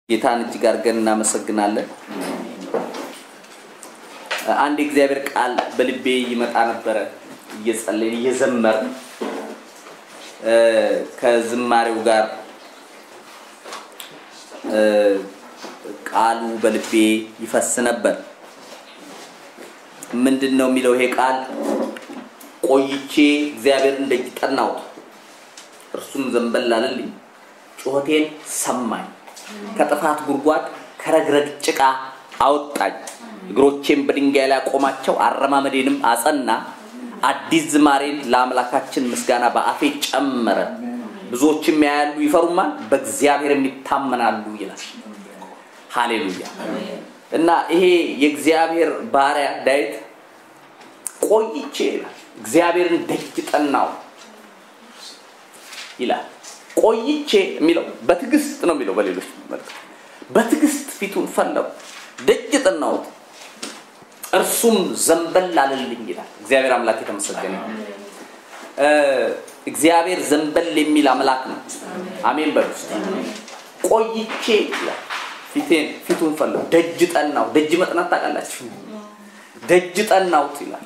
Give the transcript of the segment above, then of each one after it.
ጌታን እጅግ አድርገን እናመሰግናለን። አንድ የእግዚአብሔር ቃል በልቤ ይመጣ ነበረ እየጸለይን እየዘመርን ከዝማሬው ጋር ቃሉ በልቤ ይፈስ ነበር። ምንድን ነው የሚለው ይሄ ቃል? ቆይቼ እግዚአብሔርን ደጅ ጠናሁት፣ እርሱም ዘንበል አለልኝ፣ ጩኸቴን ሰማኝ፣ ከጥፋት ጉድጓድ ከረግረግ ጭቃ አወጣኝ፣ እግሮቼን በድንጋይ ላይ አቆማቸው፣ አረማመዴንም አጸና። አዲስ ዝማሬን ለአምላካችን ምስጋና በአፌ ጨመረ። ብዙዎችም ያያሉ ይፈሩማል፣ በእግዚአብሔርም ይታመናሉ ይላል። ሃሌሉያ። እና ይሄ የእግዚአብሔር ባሪያ ዳዊት ቆይቼ ይላል እግዚአብሔርን ደጅ ጠናው ይላል። ቆይቼ የሚለው በትዕግስት ነው የሚለው በሌሎች መልክ በትዕግስት ፊቱን ፈለጉ፣ ደጅ ጠናሁት፣ እርሱም ዘንበል አለልኝ ይላል። እግዚአብሔር አምላክ የተመሰገነ እግዚአብሔር ዘንበል የሚል አምላክ ነው። አሜን በሉ እስቲ። ቆይቼ ይላል ፊቴን ፊቱን ፈለጉ፣ ደጅ ጠናው። ደጅ መጥናት ታውቃላችሁ? ደጅ ጠናውት ይላል።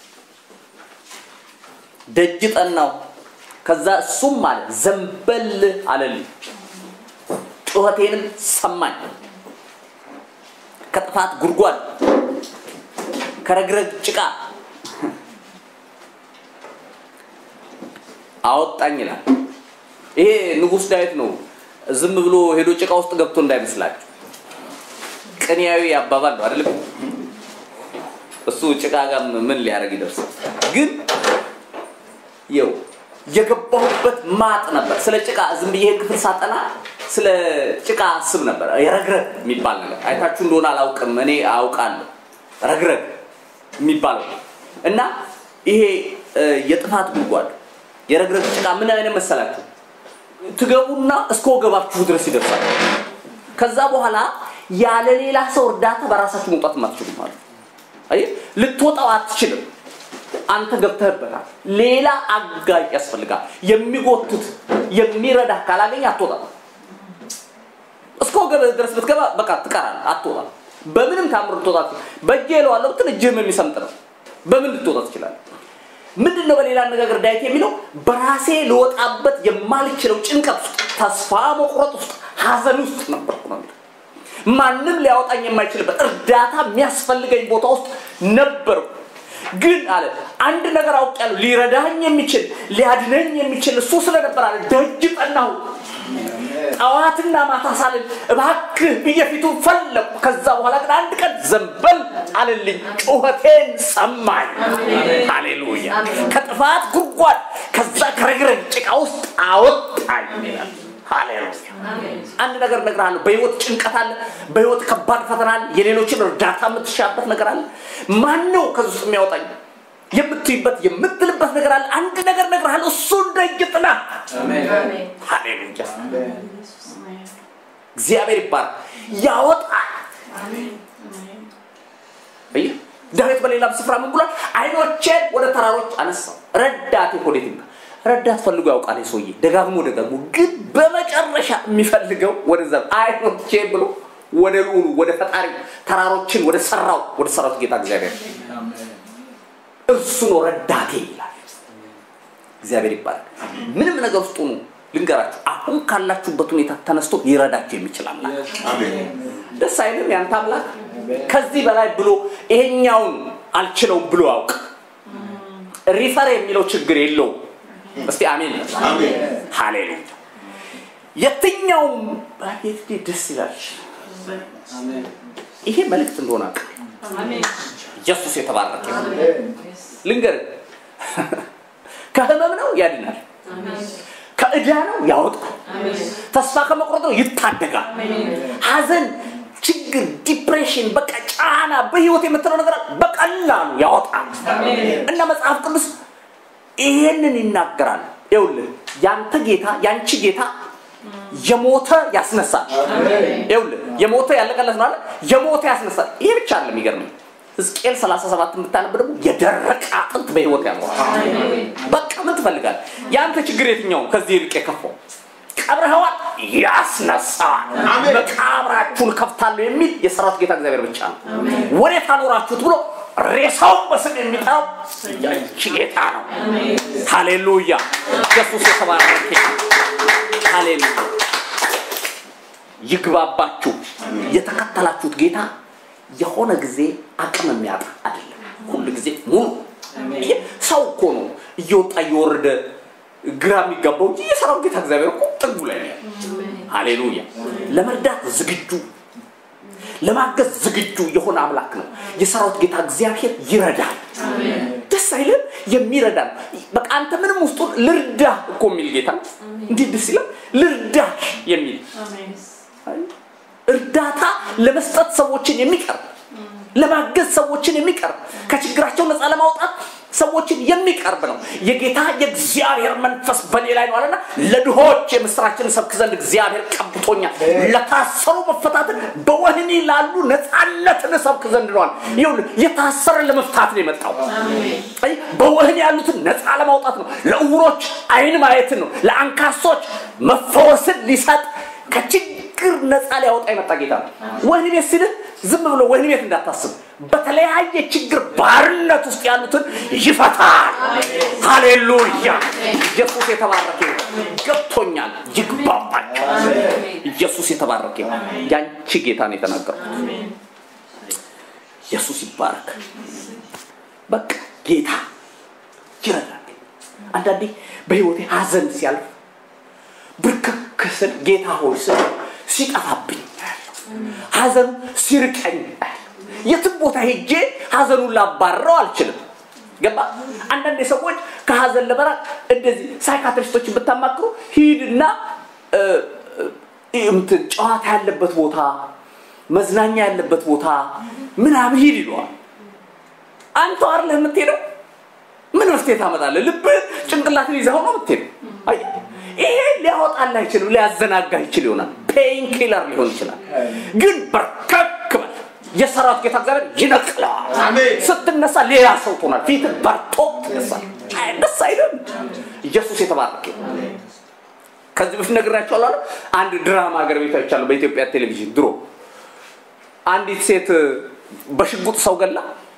ደጅ ጠናው። ከዛ እሱም ማለት ዘንበል አለልኝ፣ ጩኸቴንም ሰማኝ፣ ከጥፋት ጉድጓድ ከረግረግ ጭቃ አወጣኝ ይላል። ይሄ ንጉሥ ዳዊት ነው። ዝም ብሎ ሄዶ ጭቃ ውስጥ ገብቶ እንዳይመስላችሁ ቅኔያዊ አባባል ነው አይደለም። እሱ ጭቃ ጋር ምን ሊያደርግ ይደርሳል? ግን ይው የገባሁበት ማጥ ነበር። ስለ ጭቃ ዝም ብዬ ክፍል ሳጠና ስለ ጭቃ አስብ ነበር። የረግረግ የሚባል ነገር አይታችሁ እንደሆነ አላውቅም፣ እኔ አውቃለሁ። ረግረግ የሚባለው እና ይሄ የጥፋት ጉድጓድ የረግረግ ጭቃ ምን አይነት መሰላችሁ? ትገቡና እስከ ወገባችሁ ድረስ ይደርሳል። ከዛ በኋላ ያለ ሌላ ሰው እርዳታ በራሳችሁ መውጣት የማትችሉ ማለት አይ ልትወጣው አትችልም። አንተ ገብተህበታል። ሌላ አጋጭ ያስፈልጋል። የሚጎትት የሚረዳ ካላገኝ አትወጣም። እስከ ወገብህ ድረስ ብትገባ በቃ ትቀራለህ፣ አትወጣም። በምንም ታምር ልትወጣ በእጄ እለዋለሁ ብትል እጅህም የሚሰምጥ ነው። በምን ልትወጣ ትችላለህ? ምንድን ነው በሌላ አነጋገር ዳዊት የሚለው በራሴ ልወጣበት የማልችለው ጭንቀት ውስጥ፣ ተስፋ መቁረጥ ውስጥ፣ ሀዘን ውስጥ ነበርኩ ነው የሚለው። ማንም ሊያወጣኝ የማይችልበት እርዳታ የሚያስፈልገኝ ቦታ ውስጥ ነበርኩ። ግን አለ አንድ ነገር አውቄያለሁ፣ ሊረዳኝ የሚችል ሊያድነኝ የሚችል እሱ ስለነበር አለ ደጅ ጠናሁ። ጠዋትና ማታ ሳልን እባክህ ብዬ ፊቱን ፈለኩ። ከዛ በኋላ ግን አንድ ቀን ዘንበል አለልኝ፣ ጩኸቴን ሰማኝ። ሃሌሉያ! ከጥፋት ጉድጓድ ከዛ ከረግረግ ጭቃ ውስጥ አወጣኝ ይላል። ሃሌሉያ! አንድ ነገር እነግርሃለሁ። በህይወት ጭንቀት አለ፣ በህይወት ከባድ ፈተና አለ፣ የሌሎችን እርዳታ የምትሻበት ነገር አለ። ማን ነው ከዚህ ውስጥ የሚያወጣኝ የምትይበት የምትልበት ነገር አለ። አንድ ነገር እነግርሃለሁ፣ እሱን ደጅ ጥና። ሃሌሉያ! እግዚአብሔር ይባላል። ያወጣል። ዳዊት በሌላም ስፍራ ምን ብሏል? አይኖቼን ወደ ተራሮች አነሳው፣ ረዳቴ ወዴት ይምጣ? ረዳት ፈልጎ ያውቃል ሰውዬ፣ ደጋግሞ ደጋግሞ። ግን በመጨረሻ የሚፈልገው ወደዛ አይኖቼ ብሎ ወደ ልዑሉ ወደ ፈጣሪ ተራሮችን ወደ ሰራው ወደ ሰራው ጌታ እግዚአብሔር እርሱ ነው ረዳቴ ይላል። እግዚአብሔር ይባላል። ምንም ነገር ውስጥ ሆኑ ልንገራችሁ፣ አሁን ካላችሁበት ሁኔታ ተነስቶ ሊረዳችሁ የሚችል አምላክ ደስ አይልም? ያንተ አምላክ ከዚህ በላይ ብሎ ይሄኛውን አልችለውም ብሎ ያውቅ ሪፈር የሚለው ችግር የለውም። እስቲ አሜን። ሃሌሉያ። የትኛውም አቤት ደስ ይላል። ይሄ መልእክት እንደሆነ አውቅ ኢየሱስ የተባረከ ልንገር፣ ከህመም ነው ያድናል፣ ከእዳ ነው ያወጣል፣ ተስፋ ከመቁረጥ ነው ይታደጋል። ሀዘን፣ ችግር፣ ዲፕሬሽን፣ በቃ ጫና በህይወት የምትለው ነገር በቀላሉ ያወጣል እና መጽሐፍ ቅዱስ ይሄንን ይናገራል። ይኸውልህ ያንተ ጌታ ያንቺ ጌታ የሞተ ያስነሳል። ይኸውልህ የሞተ ያለቀለት ነው አለ የሞተ ያስነሳል። ይሄ ብቻ አለ የሚገርመኝ ሕዝቅኤል 37 የምታነብ ደግሞ የደረቀ አጥንት በህይወት ያኖራል። በቃ ምን ትፈልጋለህ? የአንተ ችግር የትኛው ነው? ከዚህ ይልቅ የከፋው ቀብረኸዋል፣ ያስነሳዋል። መቃብራ ደጃችሁን ከፍታለሁ የሚል የሰራዊት ጌታ እግዚአብሔር ብቻ ነው። ወዴት አኖራችሁት ብሎ ሬሳውን በስም የሚጠራው ያንቺ ጌታ ነው። ሃሌሉያ! ኢየሱስ የተባረከ ሃሌሉያ! ይግባባችሁ። የተከተላችሁት ጌታ የሆነ ጊዜ አቅም የሚያጣ አይደለም። ሁሉ ጊዜ ሙሉ ይሄ ሰው እኮ ነው እየወጣ እየወረደ ግራ የሚጋባው እንጂ የሰራዊት ጌታ እግዚአብሔር እኮ ጥጉ ላይ ነው። ሃሌሉያ! ለመርዳት ዝግጁ ለማገዝ ዝግጁ የሆነ አምላክ ነው። የሰራዊት ጌታ እግዚአብሔር ይረዳል። ደስ አይልም? የሚረዳል። በቃ አንተ ምንም ውስጡ ልርዳ እኮ የሚል ጌታ እንዴት ደስ ይላል! ልርዳሽ የሚል እርዳታ ለመስጠት ሰዎችን የሚቀርብ ለማገዝ ሰዎችን የሚቀርብ ከችግራቸው ነፃ ለማውጣት ሰዎችን የሚቀርብ ነው። የጌታ የእግዚአብሔር መንፈስ በእኔ ላይ ነው አለና ለድሆች የምስራችን ሰብክ ዘንድ እግዚአብሔር ቀብቶኛል። ለታሰሩ መፈታትን፣ በወህኒ ላሉ ነፃነትን ሰብክ ዘንድ ነዋል። ይኸውልህ የታሰረ ለመፍታት ነው የመጣው። አይ በወህኒ ያሉትን ነፃ ለማውጣት ነው። ለዕውሮች አይን ማየትን ነው። ለአንካሶች መፈወስን ሊሰጥ ከችግር ነፃ ሊያወጣ የመጣ ጌታ ነው። ወህኒ ቤት ሲልህ ዝም ብሎ ወህኒ ቤት እንዳታስብ። በተለያየ ችግር ባርነት ውስጥ ያሉትን ይፈታል። ሃሌሉያ! ኢየሱስ የተባረከ ይሁን። ገብቶኛል። ይግባባቸው። ኢየሱስ የተባረከ ይሁን። ያንቺ ጌታ ነው የተናገርኩት። ኢየሱስ ይባረክ። በቃ ጌታ ይረዳል። አንዳንዴ በህይወቴ ሀዘን ሲያልፍ ብርክክ ስል ጌታ ሆይ ስል ሲጠፋብኝ አያለሁ። ሀዘኑ ሲርቀኝ አያለሁ። የትም ቦታ ሄጄ ሀዘኑን ላባረው አልችልም። ገባ? አንዳንድ ሰዎች ከሀዘን ለመራቅ እንደዚህ ሳይካትሪስቶችን ብታማክሩ ሂድና እ፣ እ፣ እንትን ጨዋታ ያለበት ቦታ፣ መዝናኛ ያለበት ቦታ ምናምን ሂድ ይለዋል። አንተ አይደለህ የምትሄደው ምን መፍትሄ ታመጣለህ? ልብህ ጭንቅላትን ይዘው ነው የምትሄደው። አይ ይሄ ሊያወጣልህ አይችልም፣ ሊያዘናጋ ይችል ይሆናል። ፔን ኪለር ሊሆን ይችላል። ግን በርከክ በል የሰራዊት ጌታ እግዚአብሔር ይነቅለዋል። አሜን። ስትነሳ ሌላ ሰው ትሆናል። ፊት በርቶ ትነሳል። አይ ደስ አይልም። ኢየሱስ የተባረከ ይሁን። ከዚህ በፊት ነግራቸዋለሁ። አይደል? አንድ ድራማ ሀገር ቤት አይቻለሁ በኢትዮጵያ ቴሌቪዥን ድሮ አንዲት ሴት በሽጉጥ ሰው ገላ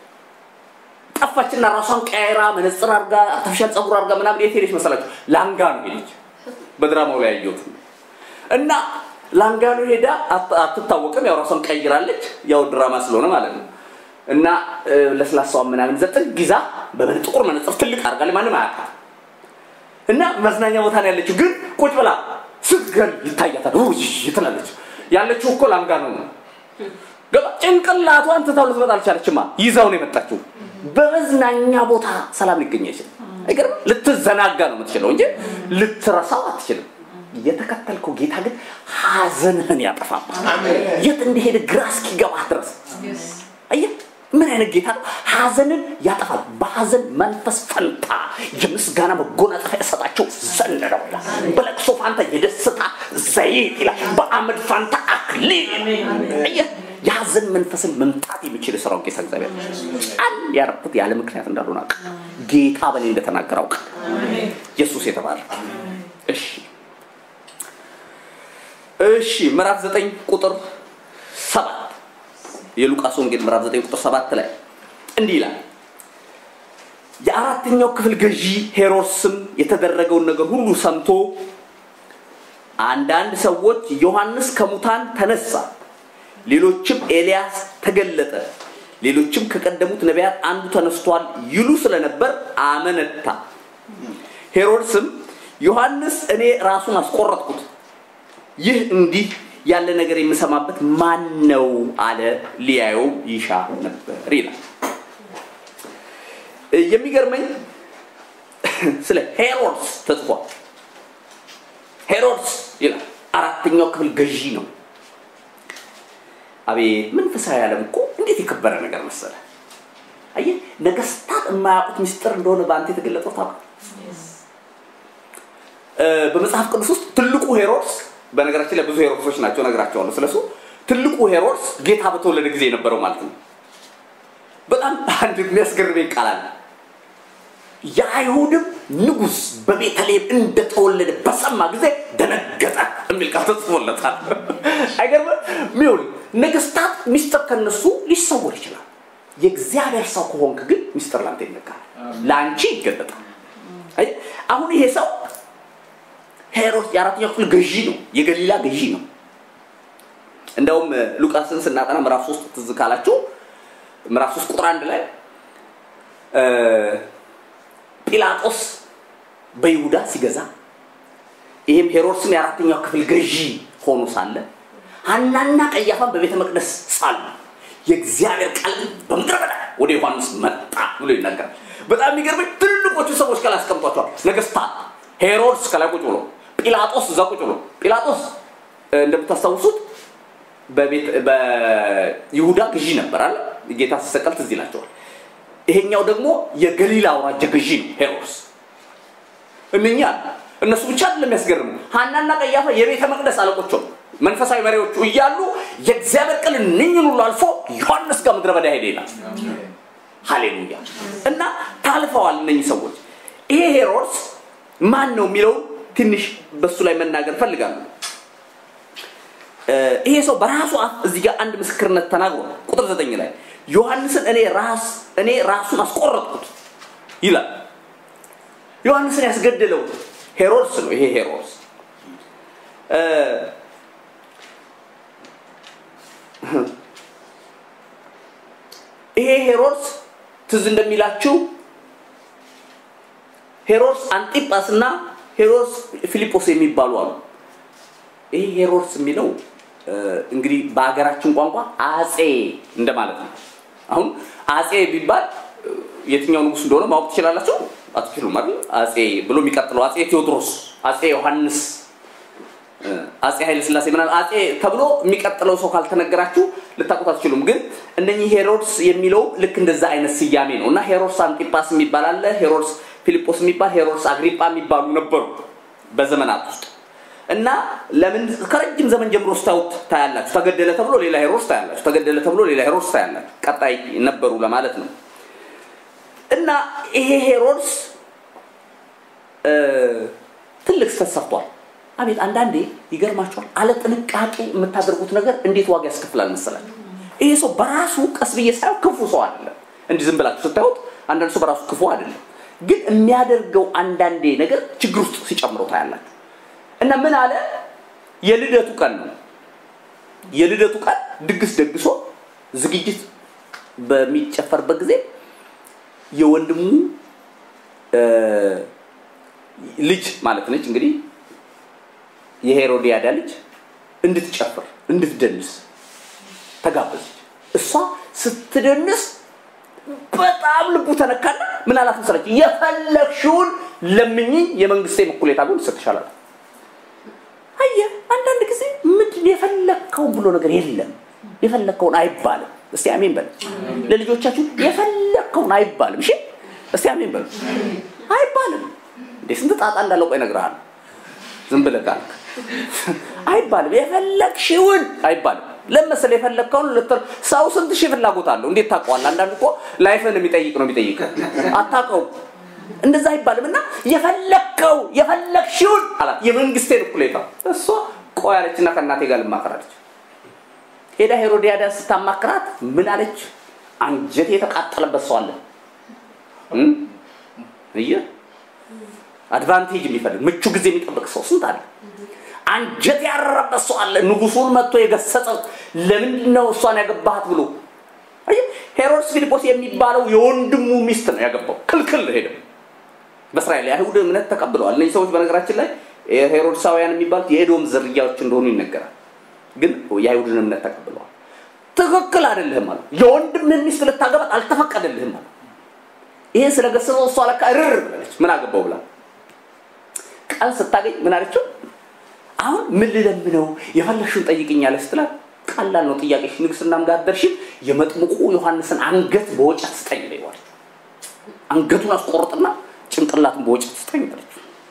ጠፋችና ራሷን ቀያይራ መነጽር አርጋ አርቲፊሻል ፀጉር አርጋ ምናምን የት ሄደች መሰላችሁ? ላንጋኖ ሄደች። በድራማው ላይ ያየሁት እና ላንጋኖ ሄዳ አት- አትታወቅም። ያው ራሷን ቀይራለች። ያው ድራማ ስለሆነ ማለት ነው። እና እ፣ ለስላሳዋን ምናምን ዘጠኝ ጊዛ በምን ጥቁር መነጽር ትልቅ አርጋለች። ማንም አያውቃት እና መዝናኛ ቦታ ነው ያለችው። ግን ቁጭ ብላ ስትገል ይታያታል። ውይ ትላለች። ያለችው እኮ ላንጋኖ ነው። ገባ ጭንቅላቷን ትታው ልትመጣ አልቻለችማ። ይዛው ነው የመጣችው። በመዝናኛ ቦታ ሰላም ሊገኝ አይችልም። አይገርም? ልትዘናጋ ነው የምትችለው እንጂ ልትረሳው አትችልም። የተከተልከው ጌታ ግን ሀዘንህን ያጠፋባል። የት እንደሄደ ግራ እስኪገባህ ድረስ አየህ፣ ምን አይነት ጌታ ነው? ሀዘንን ያጠፋል። በሀዘን መንፈስ ፈንታ የምስጋና መጎናጸፊያ የሰጣቸው ዘንድ ነው ይላል። በለቅሶ ፋንታ የደስታ ዘይት ይላል። በአመድ ፋንታ አክሊል። አየህ፣ የሀዘን መንፈስን መምጣት የሚችል የሰራው ጌታ እግዚአብሔር ጫን ያረኩት ያለ ምክንያት እንዳልሆነ አውቅ ጌታ በእኔ እንደተናገረ አውቅ ኢየሱስ የተባረከ እሺ እሺ ምዕራፍ ዘጠኝ ቁጥር ሰባት የሉቃስ ወንጌል ምዕራፍ 9 ቁጥር 7 ላይ እንዲህ ይላል። የአራተኛው ክፍል ገዢ ሄሮድስም የተደረገውን ነገር ሁሉ ሰምቶ አንዳንድ ሰዎች ዮሐንስ ከሙታን ተነሳ፣ ሌሎችም ኤልያስ ተገለጠ፣ ሌሎችም ከቀደሙት ነቢያት አንዱ ተነስቷል ይሉ ስለነበር አመነታ። ሄሮድስም ዮሐንስ እኔ ራሱን አስቆረጥኩት ይህ እንዲህ ያለ ነገር የምሰማበት ማን ነው አለ። ሊያየው ይሻ ነበር ይላል። የሚገርመኝ ስለ ሄሮድስ ተጽፏል። ሄሮድስ ይላል አራተኛው ክፍል ገዢ ነው። አቤት መንፈሳዊ ዓለም እኮ እንዴት የከበረ ነገር መሰለ። አየህ ነገስታት የማያውቁት ምስጢር እንደሆነ በአንተ የተገለጠው ታውቃለህ። በመጽሐፍ ቅዱስ ውስጥ ትልቁ ሄሮድስ በነገራችን ላይ ብዙ ሄሮድሶች ናቸው ነግራቸዋለሁ ስለሱ ትልቁ ሄሮድስ ጌታ በተወለደ ጊዜ የነበረው ማለት ነው በጣም አንድ የሚያስገርመኝ ቃል አለ የአይሁድም ንጉሥ በቤተልሔም እንደተወለደ በሰማ ጊዜ ደነገጠ የሚል ቃል ተጽፎለታል። አይገርምም? ሚሆን ነገስታት ሚስጥር ከነሱ ሊሰወር ይችላል። የእግዚአብሔር ሰው ከሆንክ ግን ሚስጥር ላንተ ይነገራል፣ ለአንቺ ይገለጣል። አይ አሁን ይሄ ሰው ሄሮድስ የአራተኛው ክፍል ገዢ ነው፣ የገሊላ ገዢ ነው። እንደውም ሉቃስን ስናጠና ምዕራፍ ሶስት ትዝ ካላችሁ ምዕራፍ ሶስት ቁጥር አንድ ላይ ጲላጦስ በይሁዳ ሲገዛ ይህም ሄሮድስም የአራተኛው ክፍል ገዢ ሆኖ ሳለ ሐናና ቀያፋን በቤተ መቅደስ ሳሉ የእግዚአብሔር ቃል ግን በምድረ በዳ ወደ ዮሐንስ መጣ ብሎ ይናገራል። በጣም የሚገርመኝ ትልልቆቹ ሰዎች ከላይ አስቀምጧቸዋል። ነገስታት ሄሮድስ ከላይ ቁጭ ብሎ፣ ጲላጦስ እዛ ቁጭ ብሎ። ጲላጦስ እንደምታስታውሱት በይሁዳ ገዢ ነበር አለ ጌታ ሲሰቀል ትዝ ይላቸዋል። ይሄኛው ደግሞ የገሊላ አውራጃ ገዢ ነው ሄሮድስ። እነኛ እነሱ ብቻ አይደለም የሚያስገርሙ ሐናና ቀያፋ የቤተ መቅደስ አለቆች መንፈሳዊ መሪዎቹ እያሉ የእግዚአብሔር ቃል እነኝን ሁሉ አልፎ ዮሐንስ ጋር ምድረ በዳ ሄደ ይላል። ሃሌሉያ! እና ታልፈዋል እነኚህ ሰዎች። ይሄ ሄሮድስ ማን ነው የሚለውን ትንሽ በሱ ላይ መናገር ፈልጋለሁ። ይሄ ሰው በራሱ አፍ እዚህ ጋር አንድ ምስክርነት ተናግሯል። ቁጥር ዘጠኝ ላይ ዮሐንስን እኔ ራስ እኔ ራሱን አስቆረጥኩት ይላል። ዮሐንስን ያስገደለው ሄሮድስ ነው። ይሄ ሄሮድስ ይሄ ሄሮድስ ትዝ እንደሚላችሁ ሄሮድስ አንጢጳስ እና ሄሮድስ ፊልጶስ የሚባሉ አሉ። ይሄ ሄሮድስ የሚለው እንግዲህ በሀገራችን ቋንቋ አጼ እንደማለት ነው። አሁን አጼ ቢባል የትኛው ንጉስ እንደሆነ ማወቅ ትችላላችሁ? አትችሉም አይደል? አጼ ብሎ የሚቀጥለው አጼ ቴዎድሮስ፣ አጼ ዮሐንስ፣ አጼ ኃይለ ስላሴ ምናምን አጼ ተብሎ የሚቀጥለው ሰው ካልተነገራችሁ ልታውቁት አትችሉም። ግን እነኚህ ሄሮድስ የሚለው ልክ እንደዛ አይነት ስያሜ ነው እና ሄሮድስ አንጢጳስ የሚባል አለ፣ ሄሮድስ ፊልጶስ የሚባል ሄሮድስ አግሪጳ የሚባሉ ነበሩ በዘመናት ውስጥ እና ለምን ከረጅም ዘመን ጀምሮ ስታዩት ታያላችሁ። ተገደለ ተብሎ ሌላ ሄሮድስ ታያላችሁ። ተገደለ ተብሎ ሌላ ሄሮድስ ታያላችሁ። ቀጣይ ነበሩ ለማለት ነው። እና ይሄ ሄሮድስ ትልቅ ስህተት ሰርቷል። አቤት አንዳንዴ ይገርማቸዋል። አለ ጥንቃቄ የምታደርጉት ነገር እንዴት ዋጋ ያስከፍላል መሰላችሁ? ይሄ ሰው በራሱ ቀስ ብዬ ሳየው ክፉ ሰው አይደለም። እንዲህ ዝም ብላችሁ ስታዩት አንዳንድ ሰው በራሱ ክፉ አይደለም፣ ግን የሚያደርገው አንዳንዴ ነገር ችግር ውስጥ ሲጨምረው ታያላችሁ። እና ምን አለ? የልደቱ ቀን ነው። የልደቱ ቀን ድግስ ደግሶ ዝግጅት በሚጨፈርበት ጊዜ የወንድሙ ልጅ ማለት ነች እንግዲህ የሄሮዲያዳ ልጅ እንድትጨፍር እንድትደንስ ተጋበዘች። እሷ ስትደንስ በጣም ልቡ ተነካና ምን አላት መሰለች? የፈለግሽውን ለምኝኝ የመንግስቴ እኩሌታ ቢሆን እሰጥሻለሁ። አየህ፣ አንዳንድ ጊዜ ምንድን የፈለግከውን ብሎ ነገር የለም። የፈለግከውን አይባልም። እስቲ አሜን በል። ለልጆቻችሁ የፈለግከውን አይባልም። እሺ፣ እስቲ አሜን በል። አይባልም። እንዴ ስንት ጣጣ እንዳለው ቆይ እነግርሃለሁ። ዝም ብለህ ካልክ አይባልም። የፈለግሽውን አይባልም። ለመሰለ የፈለግከውን ልትል ሰው ስንት ሺህ ፍላጎት አለው። እንዴት ታውቀዋለህ? አንዳንድ እኮ ላይፍን የሚጠይቅ ነው የሚጠይቅ አታውቀውም። እንደዛ አይባልም እና የፈለግከው የፈለግሽውን አላት። የመንግስቴን እኩሌታ እሷ ቆይ አለችና ከእናቴ ጋር ልማከራለች። ሄዳ ሄሮዲያዳን ስታማክራት ምን አለች? አንጀት የተቃጠለበት ሰው አለ እየ አድቫንቴጅ የሚፈልግ ምቹ ጊዜ የሚጠብቅ ሰው ስንት አለ። አንጀት ያረረበት ሰው አለ። ንጉሱን መጥቶ የገሰጸው ለምንድን ነው እሷን ያገባሃት ብሎ ሄሮድስ ፊልጶስ የሚባለው የወንድሙ ሚስት ነው ያገባው። ክልክል ሄደ። በእስራኤል የአይሁድ እምነት ተቀብለዋል። እነዚህ ሰዎች በነገራችን ላይ ሄሮድሳውያን የሚባሉት የኤዶም ዝርያዎች እንደሆኑ ይነገራል። ግን የአይሁድን እምነት ተቀብለዋል። ትክክል አይደለህም አሉ። የወንድምህን ሚስት ልታገባት አልተፈቀደልህም አሉ። ይህን ስለገሰጸው እሷ ለካ እርር ብላለች። ምን አገባው ብላ ቃል ስታገኝ ምን አለችው? አሁን ምን ልለምነው የፈለግሽውን ጠይቅኛለች ስትላት ቀላል ነው ጥያቄሽ፣ ንግስናም ጋር ደርሽም የመጥምቁ ዮሐንስን አንገት በወጨት ስጠኝ ይለዋል። አንገቱን አስቆርጥና ጭንቅላቱን በወጨት ስጠኝ አለች።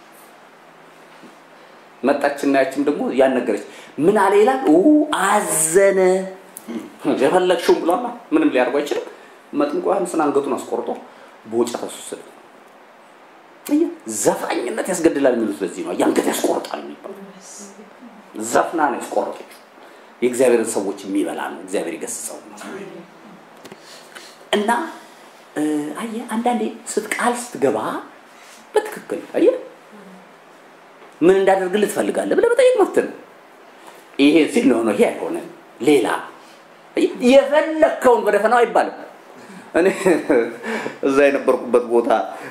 መጣችና ያችም ደግሞ ያነገረች ምን አለ ይላል አዘነ። የፈለግሽውን ብሏላ ምንም ሊያደርጉ አይችልም። መጥምቁ ዮሐንስን አንገቱን አስቆርጦ በወጨት አስወሰደ። ዘፋኝነት ያስገድላል የሚሉት ለዚህ ነው። የአንገት ያስቆርጣል የሚባለው ዘፍና ነው ያስቆረጠችው። የእግዚአብሔርን ሰዎች የሚበላ ነው። እግዚአብሔር ይገስጸው እና አየህ አንዳንዴ ስትቃል ስትገባ በትክክል አየህ ምን እንዳደርግልህ ትፈልጋለህ ብለህ መጠየቅ መብት ነው። ይሄ ሲል ነው ይሄ አይሆንም ሌላ የፈለግከውን በደፈናው አይባልም። እኔ እዛ የነበርኩበት ቦታ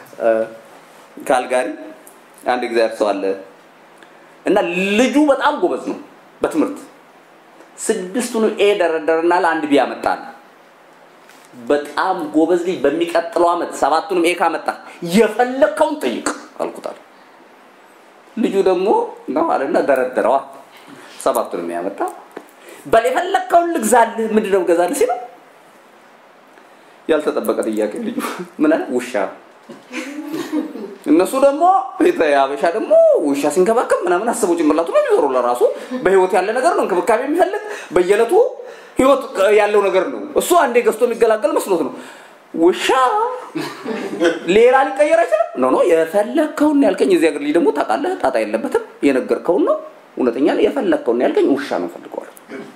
ካልጋሪ አንድ እግዚአብሔር ሰው አለ እና ልጁ በጣም ጎበዝ ነው በትምህርት ስድስቱን ኤ ደረደርና ለአንድ ቢ ያመጣል። በጣም ጎበዝ ልጅ በሚቀጥለው ዓመት ሰባቱንም ኤ ካመጣ የፈለግከውን ጠይቅ አልኩታል። ልጁ ደግሞ ነው አለና ደረደረዋ ሰባቱንም ያመጣ በል የፈለግከውን ልግዛልህ ምንድን ነው ገዛልህ ሲለው ያልተጠበቀ ጥያቄ ልጁ ምን አለ ውሻ እነሱ ደግሞ የአበሻ ደግሞ ውሻ ሲንከባከብ ምናምን አስበው ጭንቅላቱ ነው የሚዞሩ ለራሱ በህይወት ያለ ነገር ነው እንክብካቤ የሚፈልግ በየዕለቱ ህይወት ያለው ነገር ነው እሱ አንዴ ገዝቶ የሚገላገል መስሎት ነው ውሻ ሌላ ሊቀየር አይችልም ኖ ኖ የፈለግከውን ያልከኝ እዚህ ሀገር ልጅ ደግሞ ታውቃለህ ጣጣ የለበትም የነገርከውን ነው እውነተኛ የፈለግከውን ያልከኝ ውሻ ነው ፈልገዋል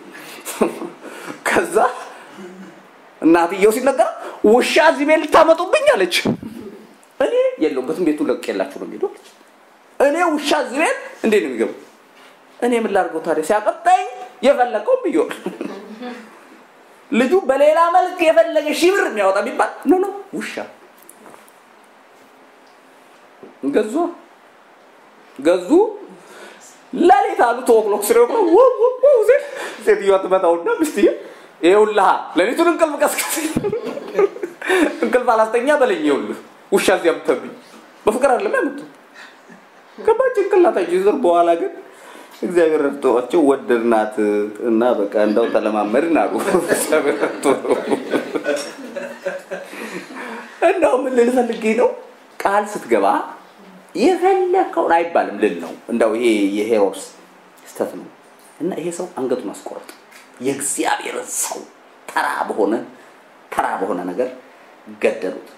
ከዛ እናትየው ሲነገር ውሻ እዚህ ቤት ልታመጡብኝ አለች እኔ የለውበትም ቤቱ ለቅ የላችሁ ነው የሚሄደው እኔ ውሻ እዚህ ቤት እንዴት ነው የሚገቡ እኔ ምን ላድርገው ታዲያ ሲያቀጣኝ የፈለገው ብየዋል ልጁ በሌላ መልክ የፈለገ ሺህ ብር የሚያወጣ ቢባል ኖ ኖ ውሻ ገዙ ገዙ ለሌት አሉ ተወክሎክ ስሬ ሴትዮዋ ትመታውና ሚስትዬ ይኸውልህ ሌሊቱን እንቅልፍ ቀስቀስ እንቅልፍ አላስተኛ በለኝ ይኸውልህ ውሻ እዚያ ብተብኝ በፍቅር አይደለም ያመጡ ገባች ጭንቅላታቸው ይዘር በኋላ ግን እግዚአብሔር ረድቷቸው ወደድናት እና በቃ እንደው ተለማመድን አሉ እግዚአብሔር ረድቶ እንደው ምን ልል ፈልጌ ነው ቃል ስትገባ የፈለከውን አይባልም ልል ነው እንደው ይሄ የሄሮድስ ስተት ነው እና ይሄ ሰው አንገቱን አስቆረጠ የእግዚአብሔርን ሰው ተራ በሆነ ተራ በሆነ ነገር ገደሉት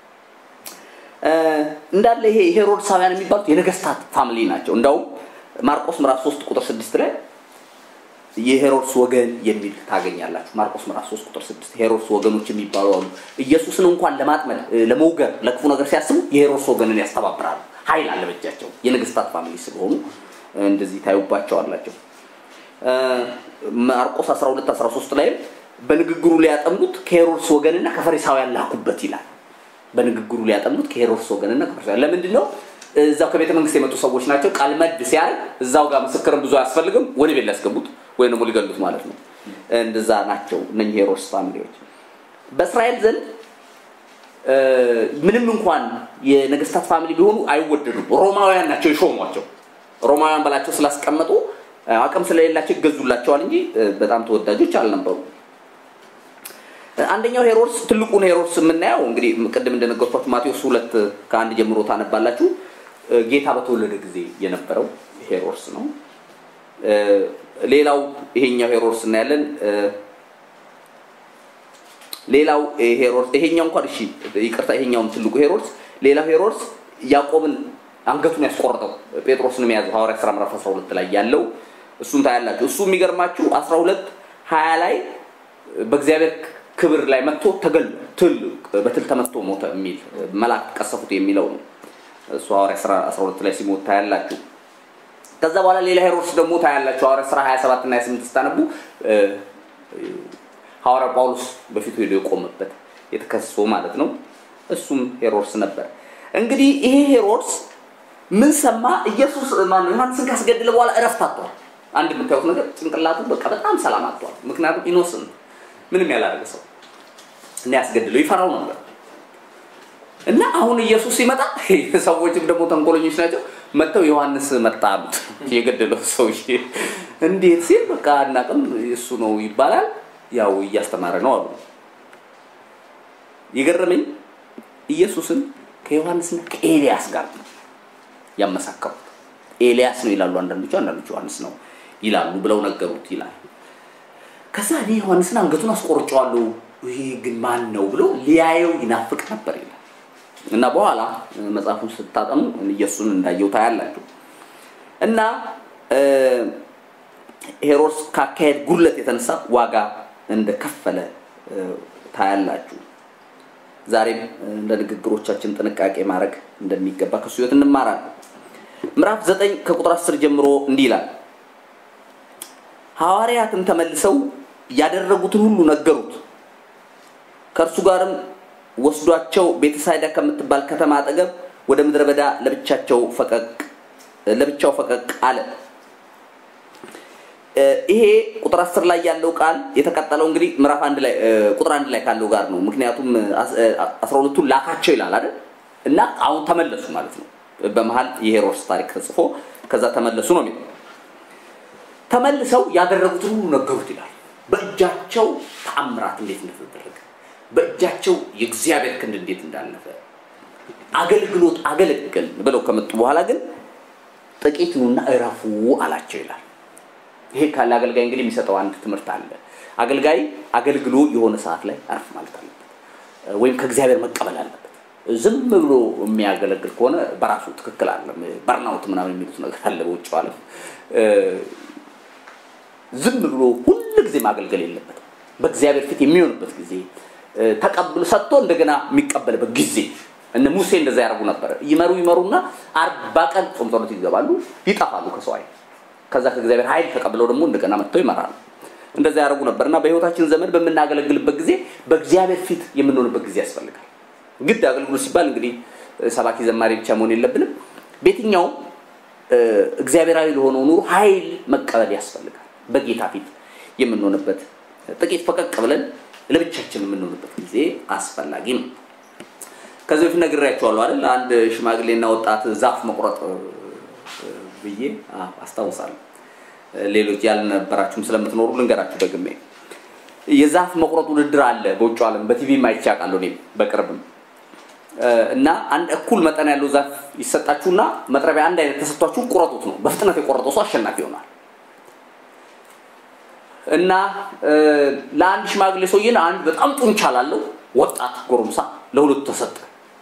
እንዳለ ይሄ ሄሮድሳውያን የሚባሉት የነገስታት ፋሚሊ ናቸው እንዳውም ማርቆስ ምዕራፍ 3 ቁጥር 6 ላይ የሄሮድስ ወገን የሚል ታገኛላችሁ ማርቆስ ምዕራፍ 3 ቁጥር 6 ሄሮድስ ወገኖች የሚባሉ አሉ ኢየሱስን እንኳን ለማጥመድ ለመውገር ለክፉ ነገር ሲያስቡ የሄሮድስ ወገንን ያስተባብራሉ ኃይል አለ በእጃቸው የነገስታት ፋሚሊ ስለሆኑ እንደዚህ ታዩባቸዋላቸው ማርቆስ 12 13 ላይም በንግግሩ ሊያጠምዱት ከሄሮድስ ወገንና ከፈሪሳውያን ላኩበት ይላል በንግግሩ ሊያጠምዱት ከሄሮድስ ወገንና ከፈሪሳውያን ለምንድን ነው እዛው ከቤተ መንግስት የመጡ ሰዎች ናቸው ቃል መድ ሲያል እዛው ጋር ምስክርም ብዙ አያስፈልግም ወደ ቤት ሊያስገቡት ወይ ደግሞ ሊገሉት ማለት ነው እንደዛ ናቸው እነኚህ ሄሮድስ ፋሚሊዎች በእስራኤል ዘንድ ምንም እንኳን የነገስታት ፋሚሊ ቢሆኑ አይወደዱም ሮማውያን ናቸው የሾሟቸው ሮማውያን በላቸው ስላስቀመጡ አቅም ስለሌላቸው ይገዙላቸዋል እንጂ በጣም ተወዳጆች አልነበሩ አንደኛው ሄሮድስ ትልቁን ሄሮድስ የምናየው እንግዲህ ቅድም እንደነገርኳችሁ ማቴዎስ ሁለት ከአንድ ጀምሮ ታነባላችሁ ጌታ በተወለደ ጊዜ የነበረው ሄሮድስ ነው ሌላው ይሄኛው ሄሮድስ እናያለን ሌላው ሄሮድስ ይሄኛው እንኳን እሺ ይቅርታ ይሄኛውም ትልቁ ሄሮድስ ሌላው ሄሮድስ ያዕቆብን አንገቱን ያስቆረጠው ጴጥሮስን የያዘው ሐዋርያ ሥራ ምዕራፍ 12 ላይ ያለው እሱን ታያላችሁ እሱ የሚገርማችሁ 12 20 ላይ በእግዚአብሔር ክብር ላይ መጥቶ ተገል ትል በትል ተመትቶ ሞተ የሚል መላእክት ቀሰፉት የሚለው ነው እሱ ሐዋርያ ሥራ 12 ላይ ሲሞት ታያላችሁ ከዛ በኋላ ሌላ ሄሮድስ ደግሞ ታያላችሁ ሐዋርያ ሥራ 27 እና 28 ስታነቡ ሐዋርያ ጳውሎስ በፊቱ ሄዶ የቆመበት የተከስሶ ማለት ነው እሱም ሄሮድስ ነበር እንግዲህ ይሄ ሄሮድስ ምን ሰማ ኢየሱስ ማን ዮሐንስን ካስገደለ በኋላ እረፍት አጥቷል አንድ የምታዩት ነገር ጭንቅላቱ በቃ በጣም ሰላም አጥቷል ምክንያቱም ኢኖስን ምንም ያላደረገ ሰው እና ያስገድለው ይፈራው ነበር እና አሁን ኢየሱስ ሲመጣ ሰዎችም ደግሞ ተንኮለኞች ናቸው መጥተው ዮሐንስ መጣ አሉት የገደለው ሰውዬ እንዴት ሲል በቃ አናቅም እሱ ነው ይባላል ያው እያስተማረ ነው አሉ የገረመኝ ኢየሱስን ከዮሐንስና ከኤልያስ ጋር ነው ያመሳከሩት ኤልያስ ነው ይላሉ አንዳንዶቹ አንዳንዶቹ ዮሐንስ ነው ይላሉ ብለው ነገሩት ይላል ከዛ እኔ ዮሐንስን አንገቱን አስቆርጨዋለሁ ይሄ ግን ማን ነው ብሎ ሊያየው ይናፍቅ ነበር ይላል እና በኋላ መጽሐፉን ስታጠኑ ኢየሱስን እንዳየው ታያላችሁ። እና ሄሮድስ ካካሄድ ጉድለት የተነሳ ዋጋ እንደከፈለ ታያላችሁ። ዛሬም እንደ ንግግሮቻችን ጥንቃቄ ማድረግ እንደሚገባ ከሱ ህይወት እንማራለን። ምዕራፍ ዘጠኝ ከቁጥር አስር ጀምሮ እንዲህ ይላል። ሐዋርያትም ተመልሰው ያደረጉትን ሁሉ ነገሩት። ከእርሱ ጋርም ወስዷቸው ቤተሳይዳ ከምትባል ከተማ አጠገብ ወደ ምድረ በዳ ለብቻቸው ፈቀቅ ለብቻው ፈቀቅ አለ። ይሄ ቁጥር አስር ላይ ያለው ቃል የተቀጠለው እንግዲህ ምዕራፍ አንድ ላይ ቁጥር አንድ ላይ ካለው ጋር ነው። ምክንያቱም አስራ ሁለቱን ላካቸው ይላል አይደል? እና አሁን ተመለሱ ማለት ነው። በመሀል የሄሮድስ ታሪክ ተጽፎ ከዛ ተመለሱ ነው የሚለው። ተመልሰው ያደረጉትን ሁሉ ነገሩት ይላል። በእጃቸው ተአምራት እንዴት እንደተደረገ፣ በእጃቸው የእግዚአብሔር ክንድ እንዴት እንዳለፈ አገልግሎት አገለገል ብለው ከመጡ በኋላ ግን ጥቂት ኑና እረፉ አላቸው ይላል። ይሄ ካለ አገልጋይ እንግዲህ የሚሰጠው አንድ ትምህርት አለ። አገልጋይ አገልግሎ የሆነ ሰዓት ላይ አረፍ ማለት አለበት፣ ወይም ከእግዚአብሔር መቀበል አለበት። ዝም ብሎ የሚያገለግል ከሆነ በራሱ ትክክል አለ። በርናውት ምናምን የሚሉት ነገር አለ በውጭ ዓለም። ዝም ብሎ ሁል ጊዜ ማገልገል የለበትም። በእግዚአብሔር ፊት የሚሆንበት ጊዜ ተቀብሎ ሰጥቶ እንደገና የሚቀበልበት ጊዜ እነ ሙሴ እንደዛ ያደርጉ ነበረ። ይመሩ ይመሩና አርባ ቀን ጾም ጸሎት ይገባሉ፣ ይጠፋሉ ከሰው አይን። ከዛ ከእግዚአብሔር ኃይል ተቀብለው ደግሞ እንደገና መጥተው ይመራሉ። እንደዛ ያደርጉ ነበር እና በህይወታችን ዘመን በምናገለግልበት ጊዜ በእግዚአብሔር ፊት የምንሆንበት ጊዜ ያስፈልጋል። ግድ አገልግሎት ሲባል እንግዲህ ሰባኪ ዘማሪ ብቻ መሆን የለብንም። በየትኛውም እግዚአብሔራዊ ለሆነው ኑሮ ኃይል መቀበል ያስፈልጋል። በጌታ ፊት የምንሆንበት ጥቂት ፈቀቅ ብለን ለብቻችን የምንሆንበት ጊዜ አስፈላጊ ነው። ከዚህ በፊት ነግሬያቸዋለሁ አይደል? አንድ ሽማግሌና ወጣት ዛፍ መቁረጥ ብዬ አስታውሳለሁ። ሌሎች ያልነበራችሁም ስለምትኖሩ ልንገራችሁ ደግሜ። የዛፍ መቁረጥ ውድድር አለ በውጭ ዓለም በቲቪ ማይቼ አውቃለሁ እኔም በቅርብም እና አንድ እኩል መጠን ያለው ዛፍ ይሰጣችሁና መጥረቢያ አንድ አይነት ተሰጥቷችሁ ቁረጡት ነው። በፍጥነት የቆረጠው ሰው አሸናፊ ይሆናል። እና ለአንድ ሽማግሌ ሰውዬን አንድ በጣም ጡንቻ ላለው ወጣት ጎረምሳ ለሁለቱ ተሰጠ።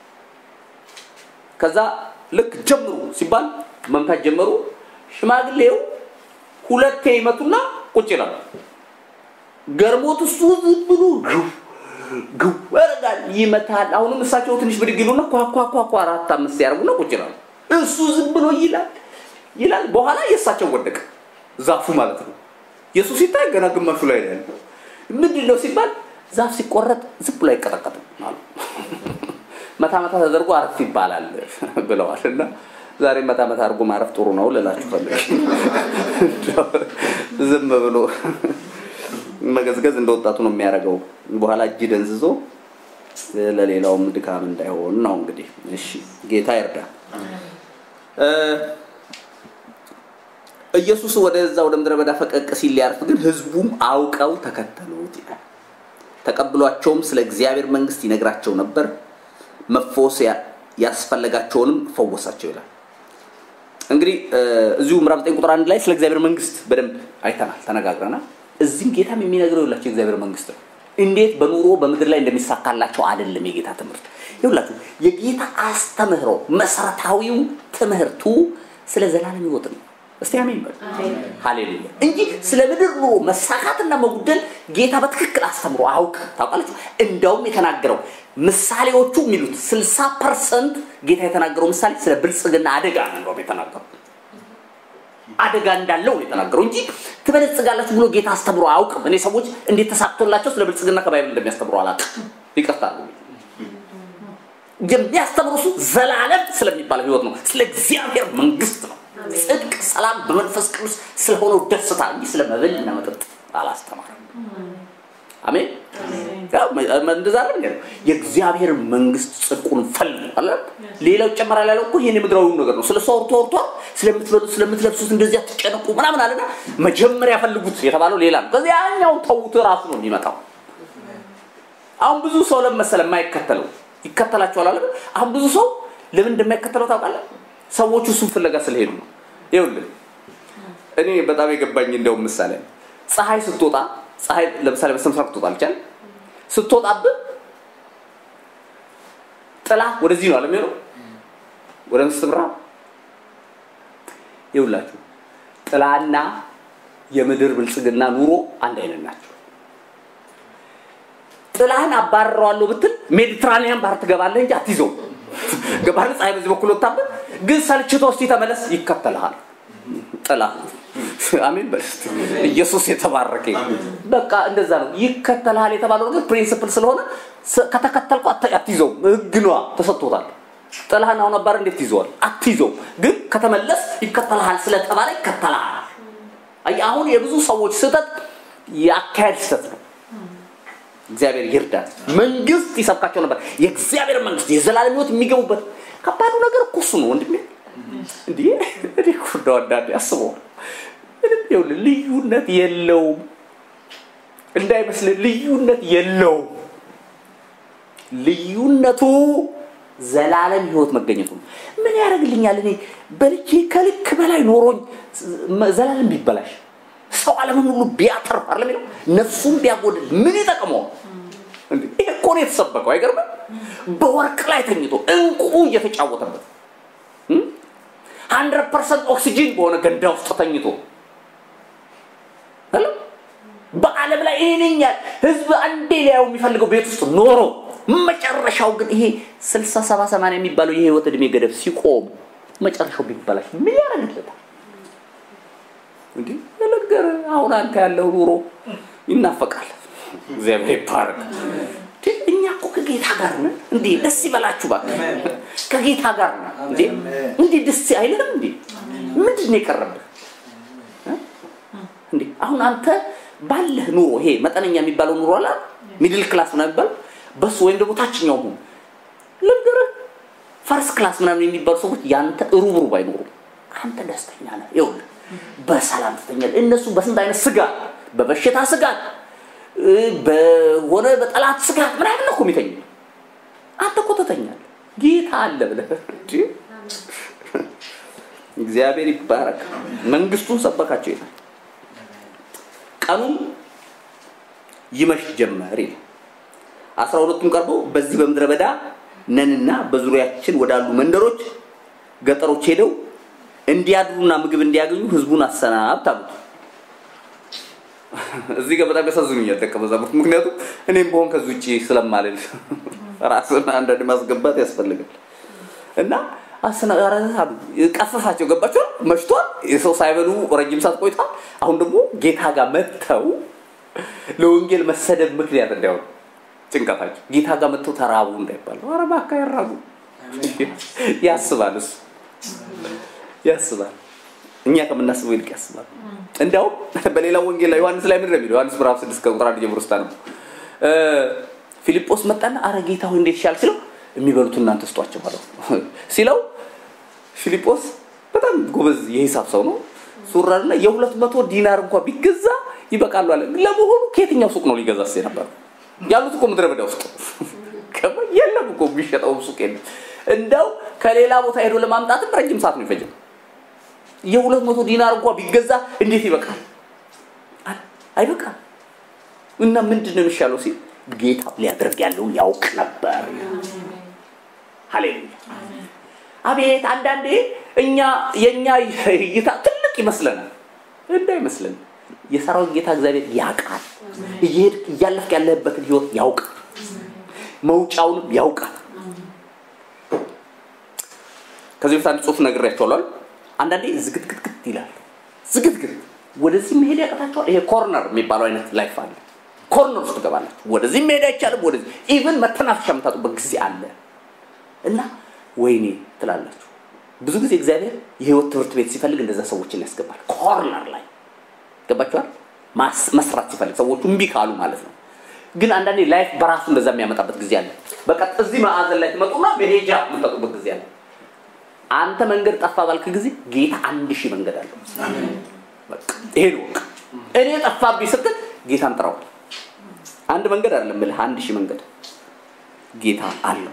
ከዛ ልክ ጀምሩ ሲባል መምታት ጀመሩ። ሽማግሌው ሁለቴ ይመቱና ቁጭ ይላሉ። ገርሞት እሱ ዝም ብሎ ግው ግው ያደርጋል፣ ይመታል። አሁንም እሳቸው ትንሽ ብድግ ይሉና ኳኳኳኳ አራት አምስት ያደርጉና ቁጭ ይላሉ። እሱ ዝም ብሎ ይላል ይላል። በኋላ የእሳቸው ወደቀ፣ ዛፉ ማለት ነው። የሱ ሲታይ ገና ግማሹ ላይ ነው ያለው። ምንድን ነው ሲባል ዛፍ ሲቆረጥ ዝም ብሎ አይቀጠቀጥም አሉ። መታ መታ ተደርጎ አረፍ ይባላል ብለዋል። እና ዛሬ መታ መታ አድርጎ ማረፍ ጥሩ ነው ልላችሁ ፈልግ ዝም ብሎ መገዝገዝ እንደ ወጣቱ ነው የሚያደርገው። በኋላ እጅ ደንዝዞ ለሌላውም ድካም እንዳይሆን ነው እንግዲህ። እሺ ጌታ ይርዳ። ኢየሱስ ወደዛ ወደ ምድረ በዳ ፈቀቅ ሲል ሊያርፍ ግን ህዝቡም አውቀው ተከተሉት ይላል። ተቀብሏቸውም ስለ እግዚአብሔር መንግስት ይነግራቸው ነበር። መፈወስ ያስፈለጋቸውንም ፈወሳቸው ይላል። እንግዲህ እዚሁ ምዕራፍ 9 ቁጥር አንድ ላይ ስለ እግዚአብሔር መንግስት በደንብ አይተናል፣ ተነጋግረናል። እዚህም ጌታም የሚነግረው የላቸው የእግዚአብሔር መንግስት ነው። እንዴት በኑሮ በምድር ላይ እንደሚሳካላቸው አይደለም የጌታ ትምህርት። ይሁላችሁ የጌታ አስተምህሮ መሰረታዊው ትምህርቱ ስለ ዘላለም ህይወት ነው። እስቲ አሜን በሉ። ሃሌሉያ እንጂ ስለ ምድር ኑሮ መሳካትና መጉደል ጌታ በትክክል አስተምሮ አውቅ ታውቃላችሁ። እንደውም የተናገረው ምሳሌዎቹ የሚሉት 60 ፐርሰንት ጌታ የተናገረው ምሳሌ ስለ ብልጽግና አደጋ ነው እንደውም የተናገረው አደጋ እንዳለው ነው የተናገረው እንጂ ትበለጽጋላችሁ ብሎ ጌታ አስተምሮ አያውቅም። እኔ ሰዎች እንዴት ተሳክቶላቸው ስለ ብልጽግና ከባይብል እንደሚያስተምሩ አላውቅም። ይቅርታሉ። የሚያስተምሩ እሱ ዘላለም ስለሚባለው ህይወት ነው፣ ስለ እግዚአብሔር መንግስት ነው። ጽድቅ፣ ሰላም በመንፈስ ቅዱስ ስለሆነው ደስታ እንጂ ስለ መብል እና መጠጥ አላስተማርም። አሜን። እንደዛ አይደል? የእግዚአብሔር መንግስት ጽድቁን ፈልጉ አለ። ሌላው ይጨመራል ያለው እኮ ይሄን የምድራዊው ነገር ነው። ስለ ሰው አውርቶ አውርቶ ስለምትበሉት ስለምትለብሱት እንደዚህ አትጨነቁ ምናምን አለና መጀመሪያ ፈልጉት የተባለው ሌላ ነው። ከዚያ ያኛው ተውት ራሱ ነው የሚመጣው። አሁን ብዙ ሰው ለምን መሰለህ የማይከተለው ይከተላቸዋል አለ። አሁን ብዙ ሰው ለምን እንደማይከተለው ታውቃለህ? ሰዎቹ እሱን ፍለጋ ስለሄዱ ነው። ይኸውልህ እኔ በጣም የገባኝ እንደውም ምሳሌ ፀሐይ ስትወጣ ፀሐይ ለምሳሌ በስተምስራቅ ትወጣለች አይደል? ስትወጣብህ ጥላ ወደዚህ ነው አለም የሚሆነው ወደ መንግስት ብርሃን ይውላችሁ ጥላና የምድር ብልጽግና ኑሮ አንድ አይነት ናቸው። ጥላህን አባረረዋለሁ ብትል ሜዲትራኒያን ባህር ትገባለህ እንጂ አትይዘው። ገባህ? ፀሐይ በዚህ በኩል ወጣብህ፣ ግን ሰልችቶ እስቲ ተመለስ፣ ይከተልሃል ጥላ። አሜን በል እስቲ። ኢየሱስ የተባረከ ይሁን። በቃ እንደዛ ነው። ይከተልሃል የተባለው ነገር ፕሪንሲፕል ስለሆነ ስ- ከተከተልኩ አት- አትይዘውም። ህግ ነዋ ተሰጥቶታል። ጥላህን አሁን አባረ እንዴት ትይዘዋል? አትይዘውም። ግን ከተመለስ ይከተልሃል ስለተባለ ይከተልሃል። አየህ፣ አሁን የብዙ ሰዎች ስህተት የአካሄድ ስህተት ነው። እግዚአብሔር ይርዳል። መንግስት ይሰብካቸው ነበር። የእግዚአብሔር መንግስት የዘላለም ህይወት የሚገቡበት ከባዱ ነገር እኮ እሱ ነው ወንድሜ። እንዲህ እኔ እኮ እንደው አንዳንዴ አስበዋል። ምንም ይኸውልህ ልዩነት የለውም እንዳይመስልህ፣ ልዩነት የለውም። ልዩነቱ ዘላለም ህይወት መገኘቱ ነው። ምን ያደርግልኛል? እኔ በልቼ ከልክ በላይ ኖሮኝ ዘላለም ቢበላሽ ሰው ዓለምን ሁሉ ቢያተርፍ አይደለም የሚለው ነፍሱን ቢያጎድል ምን ይጠቅመዋል? እንዴ ይሄ እኮ ነው የተሰበከው። አይገርምም? በወርቅ ላይ ተኝቶ እንቁ እየተጫወተበት ሀንድረድ ፐርሰንት ኦክሲጂን በሆነ ገንዳ ውስጥ ተኝቶ አለ በዓለም ላይ ይሄንኛል ህዝብ አንዴ ሊያየው የሚፈልገው ቤት ውስጥ ኖሮ መጨረሻው ግን ይሄ ስልሳ ሰባ ሰማንያ የሚባለው የህይወት እድሜ ገደብ ሲቆም መጨረሻው ቢበላሽ ምን ያደርግለታል? እንዲህ ነገር አሁን አንተ ያለው ኑሮ ይናፈቃል። እግዚአብሔር ይባረክ። እንዴ፣ እኛ እኮ ከጌታ ጋር ነን። እንዴ ደስ ይበላችሁ እባክህ። ከጌታ ጋር ነን። እንዴ እንዴ ደስ አይልም እንዴ? ምንድን ነው የቀረብህ? እ? እንዴ አሁን አንተ ባለህ ኑሮ ይሄ መጠነኛ የሚባለው ኑሮ አለ ሚድል ክላስ ምናምን የሚባለው በሱ ወይም ደግሞ ታችኛው ሁን ልንገርህ ፈርስት ክላስ ምናምን የሚባሉ ሰዎች ያንተ ሩብ ሩብ አይኖሩም። አንተ ደስተኛ ነህ። ይኸውልህ በሰላም ትተኛለህ። እነሱ በስንት አይነት ስጋት፣ በበሽታ ስጋት፣ እ፣ በሆነ በጠላት ስጋት ምናምን ነው እኮ የሚተኙ። አንተ እኮ ትተኛለህ። ጌታ አለ ብለህ እንጂ እግዚአብሔር ይባረክ። መንግስቱን ሰበካቸው ይላል። ቀኑም ይመሽ ጀመር ይላል። አስራ ሁለቱም ቀርበው በዚህ በምድረ በዳ ነንና በዙሪያችን ወዳሉ መንደሮች ገጠሮች ሄደው እንዲያድሩና ምግብ እንዲያገኙ ህዝቡን አሰናብት አሉት። እዚህ ጋር በጣም ያሳዝኑኛል ደቀ መዛሙርት። ምክንያቱም እኔም በሆን ከዚህ ውጭ ስለማልል ራስን አንዳንድ ማስገባት ያስፈልጋል እና አሰናጋራት አሉ። ቀሰሳቸው። ገባቸው። መሽቷል። የሰው ሳይበሉ ረጅም ሰዓት ቆይቷል። አሁን ደግሞ ጌታ ጋር መጥተው ለወንጌል መሰደብ ምክንያት እንዳይሆኑ ጭንቀታቸው ጌታ ጋር መጥተው ተራቡ እንዳይባል ኧረ እባክህ አይራቡ ያስባል እሱ ያስባል እኛ ከምናስበው ይልቅ ያስባል እንዲያውም በሌላው ወንጌል ላይ ዮሐንስ ላይ ምንድን ነው የሚለው ዮሐንስ ምዕራፍ ስድስት ከቁጥር አንድ ጀምሮ ስታ ነው ፊልጶስ መጣና አረ ጌታ ሆይ እንዴት ይሻል ሲለው የሚበሉት እናንተ ስጧቸው አለው ሲለው ፊልጶስ በጣም ጎበዝ የሂሳብ ሰው ነው ሱራና የሁለት መቶ ዲናር እንኳን ቢገዛ ይበቃሉ አለ ለመሆኑ ከየትኛው ሱቅ ነው ሊገዛስ የነበረው ያሉት እኮ ምድረ በዳ ውስጥ ከማ- የለም እኮ የሚሸጠው ሱቅ የለም እንደው ከሌላ ቦታ ሄዶ ለማምጣትም ረጅም ሰዓት ነው ይፈጅም የሁለት መቶ ዲናር እንኳን ቢገዛ እንዴት ይበቃል አይ- አይበቃም እና ምንድን ነው የሚሻለው ሲል ጌታ ሊያደርግ ያለውን ያውቅ ነበር ሃሌሉያ አቤት አንዳንዴ እኛ የእኛ እይታ ትልቅ ይመስለናል እንዳይመስለን የሰራዊት ጌታ እግዚአብሔር ያውቃል እየሄድክ እያለፍክ ያለህበትን ህይወት ያውቃል መውጫውንም ያውቃል ከዚህ በፊት አንድ ጽሁፍ ነግሬያቸዋለሁ አንዳንዴ ዝግትግትግት ይላል ዝግትግት ወደዚህ መሄድ ያቀታቸዋል ይሄ ኮርነር የሚባለው አይነት ላይፍ አለ ኮርነር ውስጥ ትገባላችሁ ወደዚህ መሄድ አይቻልም ወደዚህ ኢቭን መተናፈሻ የምታጡበት ጊዜ አለ እና ወይኔ ትላላችሁ ብዙ ጊዜ እግዚአብሔር የህይወት ትምህርት ቤት ሲፈልግ እንደዛ ሰዎችን ያስገባል ኮርነር ላይ ገባችኋል ማስ- መስራት ሲፈልግ ሰዎቹ እምቢ ካሉ ማለት ነው ግን አንዳንዴ ላይፍ በራሱ እንደዛ የሚያመጣበት ጊዜ አለ በቃ እዚህ ማዕዘን ላይ ትመጡና መሄጃ የምትጠጡበት ጊዜ አለ አንተ መንገድ ጠፋ ባልክ ጊዜ ጌታ አንድ ሺህ መንገድ አለው በቃ ይሄ ነው በቃ እኔ ጠፋብኝ ስትል ጌታን ጥራው አንድ መንገድ አይደለም ብለህ አንድ ሺህ መንገድ ጌታ አለው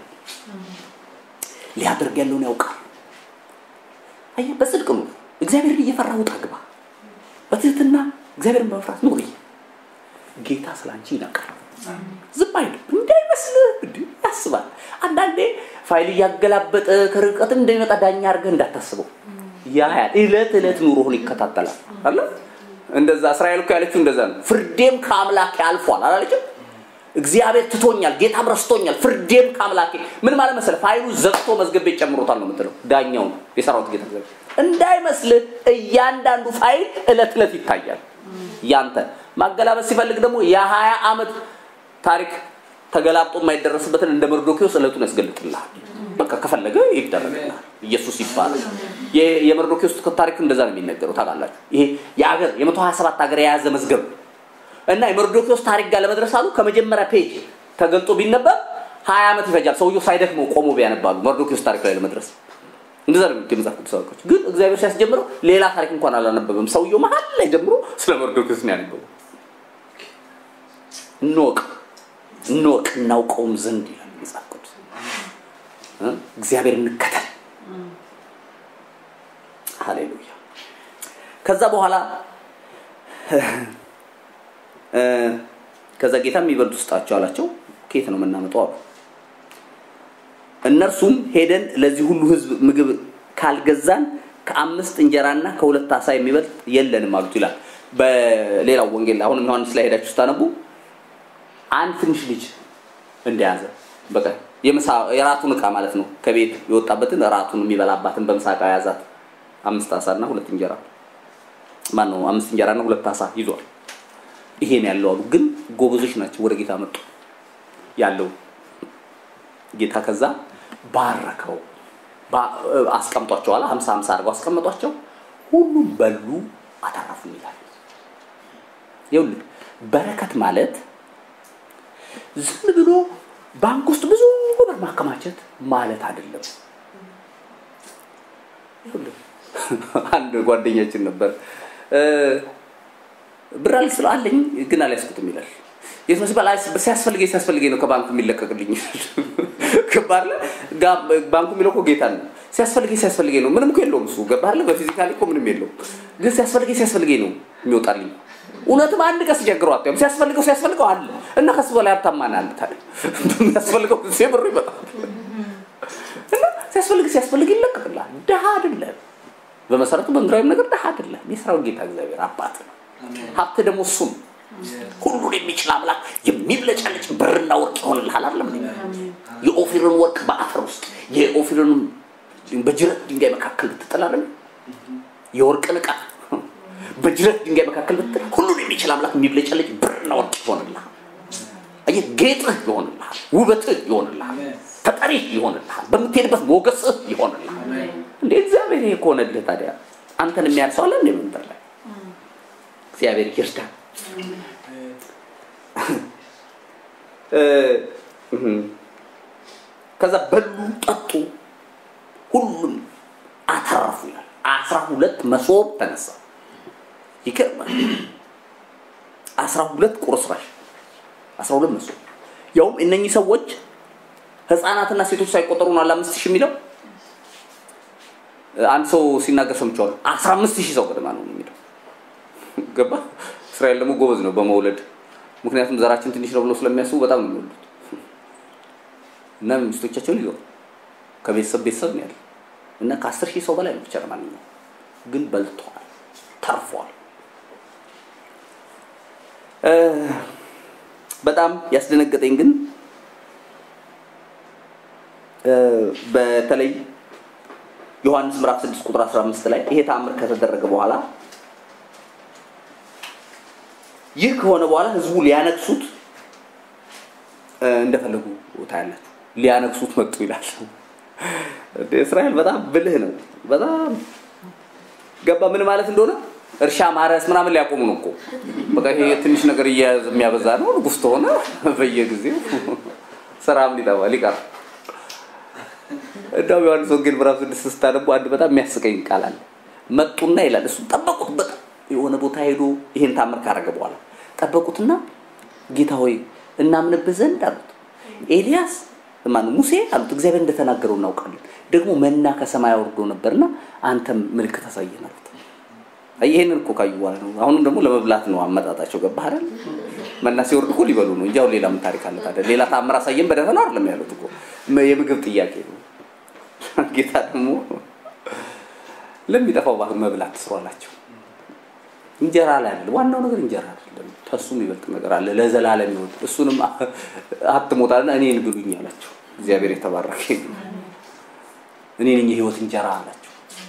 ሊያደርግ ያለውን ያውቃል አየህ በጽድቅ ኑር እግዚአብሔርን እየፈራ ውጣ ግባ በትህትና እግዚአብሔርን በመፍራት ኑሪ ጌታ ስለ አንቺ ይነቃል ዝም አይልም እንዳይመስል እንዳይመስልህ እንዲህ ያስባል። አንዳንዴ ፋይል እያገላበጠ ከርቀት እንደሚመጣ ዳኛ አድርገህ እንዳታስበው ያያል። እለት እለት ኑሮህን ይከታተላል አለ እንደዛ እስራኤል እኮ ያለችው እንደዛ ነው። ፍርዴም ከአምላኬ አልፏል አላለችም? እግዚአብሔር ትቶኛል፣ ጌታም ረስቶኛል፣ ፍርዴም ከአምላኬ ምን ማለት መሰለህ? ፋይሉ ዘግቶ መዝገብ ቤት ጨምሮታል ነው የምትለው። ዳኛው ነው የሰራዊት ጌታ እግዚአብሔር። እንዳይመስልህ እያንዳንዱ ፋይል እለት እለት ይታያል። ያንተ ማገላበጥ ሲፈልግ ደግሞ የሀያ ዓመት ታሪክ ተገላብጦ የማይደረስበትን እንደ መርዶኪዎስ እለቱን ያስገልጥልሃል። በቃ ከፈለገ ይደረግልሃል። ኢየሱስ ይባላል። የ- የመርዶኪዎስ ታሪክ እንደዛ ነው የሚነገረው ታውቃላችሁ። ይሄ የአገር የመቶ ሀያ ሰባት ሀገር የያዘ መዝገብ እና የመርዶኪዎስ ታሪክ ጋር ለመድረስ አሉ ከመጀመሪያ ፔጅ ተገልጦ ቢነበብ ሀያ ዓመት ይፈጃል። ሰውየው ሳይደክመው ቆሞ ቢያነባሉ መርዶኪዎስ ታሪክ ላይ ለመድረስ እንደዛ ነው የሚሉት የመጽሐፍ ቅዱስ አዋቂዎች። ግን እግዚአብሔር ሲያስጀምረው ሌላ ታሪክ እንኳን አላነበበም። ሰውየው መሀል ላይ ጀምሮ ስለ መርዶኪዎስ ነው ያነበበው። እንወቅ እንወቅ እናውቀውም ዘንድ ይላል መጽሐፍ ቅዱስ እ? እግዚአብሔር እንከተል። ሃሌሉያ። ከዛ በኋላ እ፣ ከዛ ጌታ የሚበሉት ውስጣቸው አላቸው። ከየት ነው የምናመጣው አሉ። እነርሱም ሄደን ለዚህ ሁሉ ህዝብ ምግብ ካልገዛን ከአምስት እንጀራና ከሁለት አሳ የሚበልጥ የለንም አሉት ይላል። በሌላው ወንጌል አሁንም ዮሐንስ ላይ ሄዳችሁ ስታነቡ አንድ ትንሽ ልጅ እንደያዘ በቃ የምሳ የራቱን እቃ ማለት ነው ከቤት የወጣበትን ራቱን የሚበላባትን በምሳ እቃ የያዛት አምስት አሳና ሁለት እንጀራ ማን ነው አምስት እንጀራና ሁለት አሳ ይዟል። ይሄን ያለው አሉ። ግን ጎበዞች ናቸው። ወደ ጌታ መጡ ያለው ጌታ ከዛ ባረከው ባ- አስቀምጧቸዋል። ሀምሳ ሀምሳ አድርገው አስቀምጧቸው። ሁሉም በሉ አተረፉ ይላል። ይኸውልህ በረከት ማለት ዝም ብሎ ባንክ ውስጥ ብዙ ብር ማከማቸት ማለት አይደለም። ይኸውልህ አንድ ጓደኛችን ነበር እ፣ ብር አልስለ አለኝ ግን አልያዝኩትም ይላል። የት ነው ሲባል አይ ሲያስፈልገኝ ሲያስፈልገኝ ነው ከባንኩ የሚለቀቅልኝ ገባህ አይደለ? ጋ- ባንኩ የሚለው እኮ ጌታ ነው። ሲያስፈልገኝ ሲያስፈልገኝ ነው። ምንም እኮ የለውም እሱ ገባህ አይደለ? በፊዚካሊ እኮ ምንም የለውም፣ ግን ሲያስፈልገኝ ሲያስፈልገኝ ነው የሚወጣልኝ። እውነትም አንድ ቀን ሲቸግረው አታይም። ሲያስፈልገው ሲያስፈልገው አለ እና ከሱ በላይ ሀብታም ማን አለ ታዲያ? በሚያስፈልገው ጊዜ ብሩ ይመጣል እና ሲያስፈልግ ሲያስፈልግ ይለቀቅልሃል። ድሃ አይደለም። በመሰረቱ በምድራዊም ነገር ድሃ አይደለም። የሰራዊት ጌታ እግዚአብሔር አባት ነው። ሀብት ደግሞ እሱ ነው። ሁሉን የሚችል አምላክ የሚብለጨልጭ ብርና ወርቅ ይሆንልሃል አይደለም እንዴ? የኦፊርን ወርቅ በአፈር ውስጥ የኦፊርን በጅረት ድንጋይ መካከል ብትጥል አይደለም የወርቅን ዕቃ በጅረት ድንጋይ መካከል ብትጥል ሁሉን የሚችል አምላክ የሚብለጨልጭ ብርና ወርቅ ይሆንልሃል። አየህ፣ ጌጥህ ይሆንልሃል፣ ውበትህ ይሆንልሃል፣ ተጠሪህ ይሆንልሃል፣ በምትሄድበት ሞገስህ ይሆንልሃል። እንዴ እግዚአብሔር ይሄ ከሆነልህ ታዲያ አንተን የሚያህል ሰው አለ እንዴ በምድር ላይ? እግዚአብሔር ይርዳ። እ፣ እህ። ከዛ በሉ ጠጡ፣ ሁሉም አተረፉ ይላል። አስራ ሁለት መሶብ ተነሳ። ይገርማል። አስራ ሁለት ቁርስራሽ አስራ ሁለት መሶብ ያውም እነኚህ ሰዎች ህፃናትና ሴቶች ሳይቆጠሩ ነው አለ አምስት ሺህ የሚለው አንድ ሰው ሲናገር ሰምቼዋለሁ። አስራ አምስት ሺህ ሰው ገደማ ነው የሚለው ገባ። እስራኤል ደግሞ ጎበዝ ነው በመውለድ ምክንያቱም ዘራችን ትንሽ ነው ብሎ ስለሚያስቡ በጣም ነው የሚወሉት እና ሚስቶቻቸውን ይዘው ከቤተሰብ ቤተሰብ ነው ያለ እና ከአስር ሺህ ሰው በላይ ነው ብቻ ለማንኛውም ግን በልተዋል፣ ተርፏል። እ፣ በጣም ያስደነገጠኝ ግን እ፣ በተለይ ዮሐንስ ምዕራፍ 6 ቁጥር 15 ላይ ይሄ ተአምር ከተደረገ በኋላ ይህ ከሆነ በኋላ ህዝቡ ሊያነግሱት እ፣ እንደፈለጉ ታያላችሁ። ሊያነግሱት መጡ ይላል። እንደ እስራኤል በጣም ብልህ ነው። በጣም ገባ ምን ማለት እንደሆነ እርሻ ማረስ ምናምን ሊያቆሙ ነው እኮ በቃ ይሄ ትንሽ ነገር እያያዘ የሚያበዛ ነው። ንጉሥ ተሆነ በየጊዜው ስራም ሊጠፋ ሊቀር እንደውም ዮሐንስ ወንጌል ምዕራፍ ስድስት ስታነቡ አንድ በጣም የሚያስቀኝ ቃል አለ። መጡና ይላል እሱ ጠበቁት። በጣም የሆነ ቦታ ሄዶ ይሄን ታምር ካረገ በኋላ ጠበቁትና ጌታ ሆይ እናምንብህ ዘንድ አሉት። ኤልያስ ማነው ሙሴ አሉት። እግዚአብሔር እንደተናገረው እናውቃለን። ደግሞ መና ከሰማይ አውርዶ ነበርና አንተም ምልክት አሳየን አሉት። አይ ይሄንን እኮ ካዩ በኋላ ነው። አሁንም ደግሞ ለመብላት ነው አመጣጣቸው። ገባህ አይደል? መና ሲወርድ እኮ ሊበሉ ነው እንጂ አሁን ሌላ ምን ታሪክ አለ ታዲያ? ሌላ ታምር አሳየን በደፈናው አይደለም ያሉት እኮ የምግብ ጥያቄ ነው። ጌታ ደግሞ ለሚጠፋው መብላት ትስሩ አላቸው። እንጀራ ላይ አይደለም ዋናው ነገር እንጀራ አይደለም። ከሱ የሚበልጥ ነገር አለ ለዘላለም ይወድ እሱንም አትሞታልና እኔን ብሉኝ አላቸው። እግዚአብሔር የተባረከ እኔ ነኝ የህይወት እንጀራ አላቸው።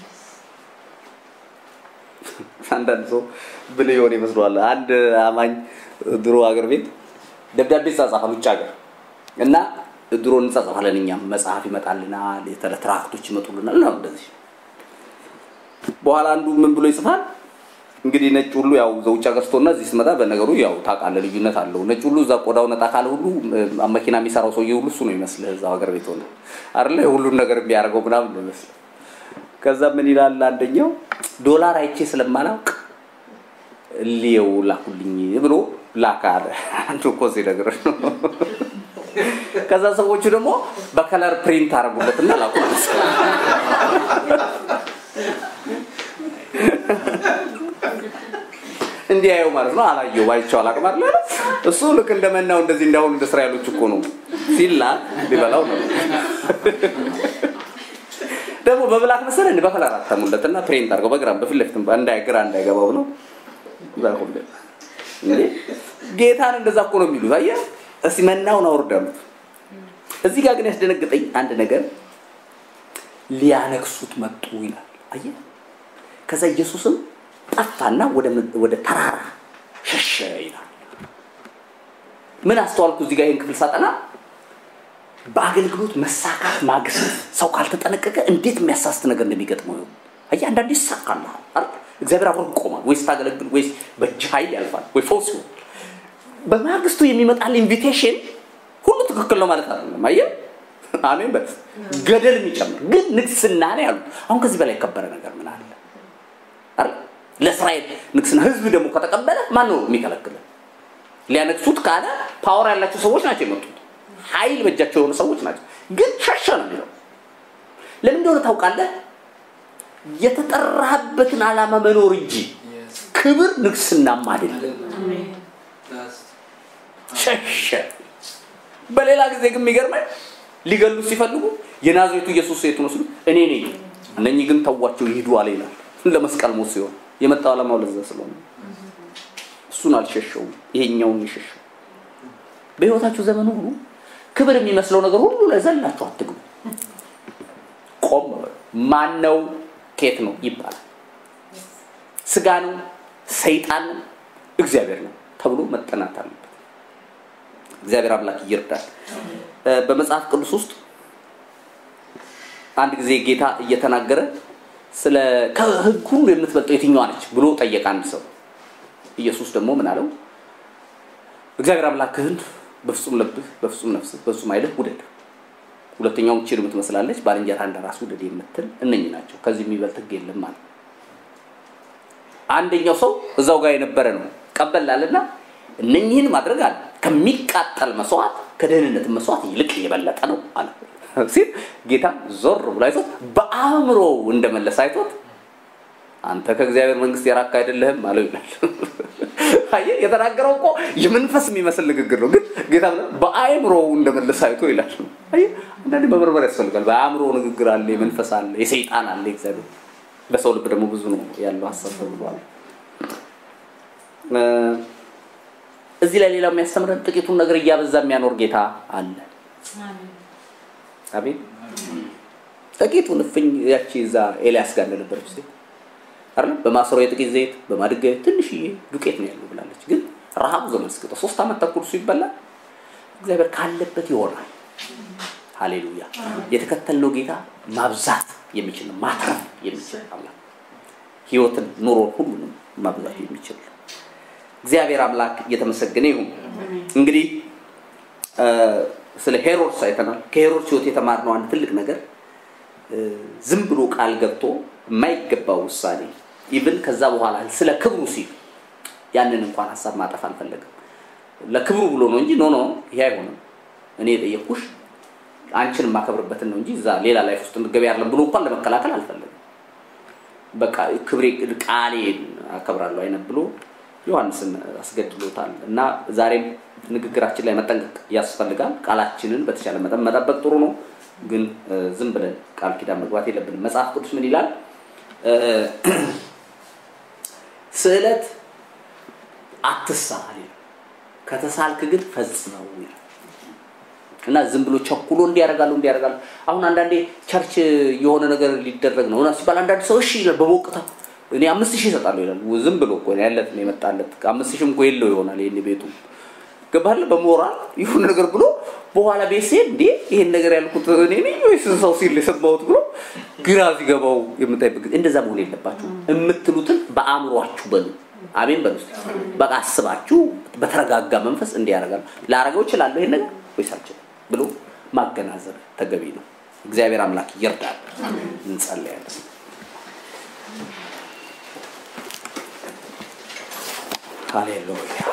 አንዳንድ ሰው ብልህ የሆነ ይመስለዋል። አንድ አማኝ ድሮ አገር ቤት ደብዳቤ ይጻጻፋል ውጭ ሀገር እና ድሮ እንጻጻፋለን እኛም መጽሐፍ ይመጣልናል፣ የተለ ትራክቶች ይመጡልናል ነው እንደዚህ። በኋላ አንዱ ምን ብሎ ይጽፋል እንግዲህ ነጭ ሁሉ ያው ዘውጭ ሀገር ስትሆንና እዚህ ስትመጣ በነገሩ ያው ታውቃለህ ልዩነት አለው። ነጭ ሁሉ እዛ ቆዳው ነጣ ካለ ሁሉ መኪና የሚሰራው ሰውዬ ሁሉ እሱ ነው ይመስልህ እዛው ሀገር ቤት ሆነ አይደለ ሁሉን ነገር የሚያደርገው ምናምን ነው ይመስልህ። ከዛ ምን ይላል አንደኛው ዶላር አይቼ ስለማላውቅ እልየው ላኩልኝ ብሎ ላካ አለ። አንዱ እኮ እዚህ ነገር ነው። ከዛ ሰዎቹ ደግሞ በከለር ፕሪንት አደረጉለትና ላኩለት። እንዲያየው ማለት ነው። አላየው ባይቸው አላቅም አለ እሱ ልክ እንደመናው እንደዚህ እንዳሁን እንደ እስራኤሎች እኮ ነው ሲላ ሊበላው ነው። ደግሞ በብላክ መሰለህ እንደ በከለር አተሙለትና ፕሪንት አድርገው በግራም በፊት ለፊትም እንዳይ ግራ እንዳይገባው ነው ዛሁን እንዴ ጌታን እንደዛ እኮ ነው የሚሉት። አየህ እስቲ መናውን አውርዳሉት። እዚህ ጋር ግን ያስደነግጠኝ አንድ ነገር ሊያነክሱት መጡ ይላል። አየህ ከዛ ኢየሱስም ጠፋና ወደ ተራራ ሸሸ ይላል። ምን አስተዋልኩ እዚህ ጋር ይህን ክፍል ሳጠና በአገልግሎት መሳካት ማግስት ሰው ካልተጠነቀቀ እንዴት የሚያሳስት ነገር እንደሚገጥመው ይሁን። አየህ አንዳንዴ ይሳካልሃል አይደል? እግዚአብሔር አብሮ ይቆማል። ወይ ስታገለግል፣ ወይ በእጅ ኃይል ያልፋል፣ ወይ ፈውስ ይሆን። በማግስቱ የሚመጣል ኢንቪቴሽን ሁሉ ትክክል ነው ማለት አይደለም። አየህ አሜን በል ገደል የሚጨምር ግን ንግስና ነው ያሉት። አሁን ከዚህ በላይ የከበረ ነገር ምን አለ? አይደል? ለእስራኤል ንግስና ህዝብ ደግሞ ከተቀበለ ማን ነው የሚከለክለው? ሊያነግሱት ካለ ፓወር ያላቸው ሰዎች ናቸው የመጡት። ኃይል በእጃቸው የሆኑ ሰዎች ናቸው። ግን ሸሸ ነው የሚለው። ለምን እንደሆነ ታውቃለህ? የተጠራህበትን ዓላማ መኖር እንጂ ክብር ንግስናም አይደለም። ሸሸ። በሌላ ጊዜ ግን የሚገርመኝ ሊገሉት ሲፈልጉ የናዝሬቱ ኢየሱስ የቱ መስሉ እኔ ነኝ፣ እነኚህ ግን ተዋቸው ይሂዱ አለ ይላል። ለመስቀል ሞት ሲሆን የመጣው ዓላማው ለዛ ስለሆነ እሱን አልሸሸውም፣ ይሄኛውን የሸሸው። በህይወታችሁ ዘመን ሁሉ ክብር የሚመስለው ነገር ሁሉ ለዘላችሁ አትግቡ። ቆም ማን ነው ኬት ነው ይባላል። ስጋ ነው፣ ሰይጣን ነው፣ እግዚአብሔር ነው ተብሎ መጠናት አለበት። እግዚአብሔር አምላክ ይርዳል። በመጽሐፍ ቅዱስ ውስጥ አንድ ጊዜ ጌታ እየተናገረ ስለ ከህግ ሁሉ የምትበልጠው የትኛዋ ነች ብሎ ጠየቀ አንድ ሰው። ኢየሱስ ደግሞ ምን አለው? እግዚአብሔር አምላክህን በፍጹም ልብህ፣ በፍጹም ነፍስህ፣ በፍጹም ኃይልህ ውደድ። ሁለተኛውም ቺር የምትመስላለች ባልንጀራ እንደ ራስ ውደድ የምትል እነኚህ ናቸው። ከዚህ የሚበልጥ ህግ የለም ማለት አንደኛው ሰው እዛው ጋር የነበረ ነው ቀበላልና እነኚህን ማድረግ አለ ከሚቃጠል መስዋዕት ከደህንነት መስዋዕት ይልቅ የበለጠ ነው አለ ሲል ጌታ ዞር ብሎ አይቶት በአእምሮ እንደመለሰ አይቶት አንተ ከእግዚአብሔር መንግስት የራቅ አይደለህም አለው ይላል። አየህ የተናገረው እኮ የመንፈስ የሚመስል ንግግር ነው፣ ግን ጌታ በአእምሮ እንደመለሰ አይቶ ይላል። አየህ አንዳንዴ መመርመር ያስፈልጋል። በአእምሮ ንግግር አለ፣ የመንፈስ አለ፣ የሰይጣን አለ፣ እግዚአብሔር በሰው ልብ ደግሞ ብዙ ነው ያለው ሀሳብ ተብሏል። እዚህ ላይ ሌላው የሚያስተምረን ጥቂቱን ነገር እያበዛ የሚያኖር ጌታ አለ። አሜን። ጥቂቱን እፍኝ ያቺ እዛ ኤልያስ ጋር እንደነበረች ሴት አይደል? በማሰሮ የጥቂት ዘይት በማድጋ ትንሽዬ ዱቄት ነው ያለው ብላለች። ግን ረሃቡ ዘመን እስኪወጣ ሶስት ዓመት ተኩል እሱ ይበላል። እግዚአብሔር ካለበት ይሆናል። ሃሌሉያ። የተከተልነው ጌታ ማብዛት የሚችል ነው፣ ማትረፍ የሚችል አምላክ፣ ህይወትን፣ ኑሮን፣ ሁሉንም ማብዛት የሚችል ነው። እግዚአብሔር አምላክ እየተመሰገነ ይሁን። እንግዲህ ስለ ሄሮድስ አይተናል። ከሄሮድስ ህይወት የተማርነው አንድ ትልቅ ነገር ዝም ብሎ ቃል ገብቶ የማይገባው ውሳኔ ኢቭን ከዛ በኋላ ስለ ክብሩ ሲል ያንን እንኳን ሀሳብ ማጠፍ አልፈለግም። ለክብሩ ብሎ ነው እንጂ ኖ ኖ ይሄ አይሆንም፣ እኔ የጠየቅኩሽ አንቺን የማከብርበትን ነው እንጂ እዛ ሌላ ላይፍ ውስጥ እንድትገቢ አይደለም ብሎ እንኳን ለመከላከል አልፈለግም። በቃ ክብሬ ቃሌን አከብራለሁ አይነት ብሎ ዮሐንስን አስገድሎታል እና ዛሬም ንግግራችን ላይ መጠንቀቅ ያስፈልጋል። ቃላችንን በተቻለ መጠን መጠበቅ ጥሩ ነው፣ ግን ዝም ብለን ቃል ኪዳን መግባት የለብንም። መጽሐፍ ቅዱስ ምን ይላል? ስዕለት አትሳል ይላል፣ ከተሳልክ ግን ፈጽመው ይላል እና ዝም ብሎ ቸኩሎ እንዲያደርጋሉ እንዲያደርጋሉ። አሁን አንዳንዴ ቸርች የሆነ ነገር ሊደረግ ነው እና ሲባል አንዳንድ ሰው እሺ ይላል በሞቅታ እኔ አምስት ሺህ እሰጣለሁ ይላል። ዝም ብሎ እኮ ያለት ነው የመጣለት አምስት ሺህም እኮ የለው ይሆናል ይሄን ቤቱ ገባለ በሞራል ይሁን ነገር ብሎ በኋላ ቤት ሲሄድ እንዴ ይሄን ነገር ያልኩት እኔ ነኝ ወይስ ሰው ሲል የሰማሁት ብሎ ግራ ሲገባው የምታይበት ጊዜ እንደዛ መሆን የለባችሁ። የምትሉትን በአእምሯችሁ በሉ። አሜን በሉ። በቃ አስባችሁ በተረጋጋ መንፈስ እንዲህ ያደርጋሉ። ላረገው እችላለሁ ይሄን ነገር ወይስ አልችልም ብሎ ማገናዘብ ተገቢ ነው። እግዚአብሔር አምላክ ይርዳል። እንጸልያለን። ሃሌሉያ